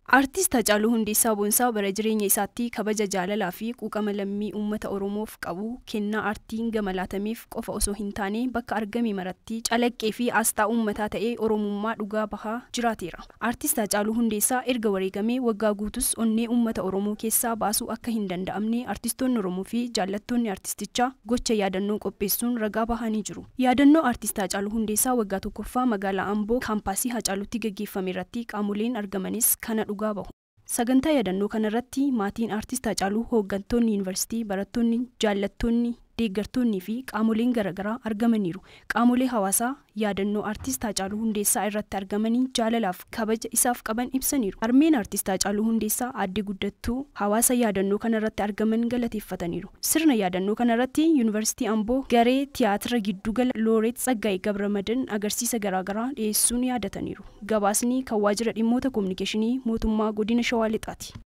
Aartist Hacaaluu Hundeessaa Boonsaa bara jireenya isaatti kabaja jaalalaa fi quuqama lammii uummata Oromoof qabu kennaa aartiin gama laatameef qofa osoo hin taane bakka argame maratti calaqqee fi asxaa uummataa ta'ee Oromummaa dhugaa bahaa jiraateera. Aartist Hacaaluu Hundeessaa erga wareegamee waggaa guutus onnee uummata Oromoo keessaa baasuu akka hin danda'amne artistoonni Oromoo fi jaallattoonni aartistichaa gocha yaadannoo qopheessuun ragaa bahanii jiru. Yaadannoo aartist Hacaaluu Hundeessaa waggaa tokkoffaa magaalaa Amboo kaampaasii Hacaaluutti gaggeeffame irratti qaamoleen argamanis kana dhugaa bahu. Sagantaa yaadannoo kanarratti maatiin aartist Hacaaluu hooggantoonni yuunivarsiitii, barattoonni, jaallattoonni, deeggartoonnii fi qaamoleen garaagaraa argamaniiru. Qaamolee hawaasaa yaadannoo aartist Hacaaluu Hundeessaa irratti argamanii jaalalaaf kabaja isaaf qaban ibsaniiru. Harmeen aartist Hacaaluu Hundeessaa aadde guddattuu hawaasa yaadannoo kanarratti argaman galateeffataniiru. Sirna yaadannoo kanarratti yuunivarsiitii Amboo garee tiyaatira giddugala Looreet Tsaggaayee Gabramadan agarsiisa garaagaraa dhiyeessuun yaadataniiru. Gabaasni kan waajjira dhimmoota kominikeeshinii mootummaa godina Shawaa Lixaati.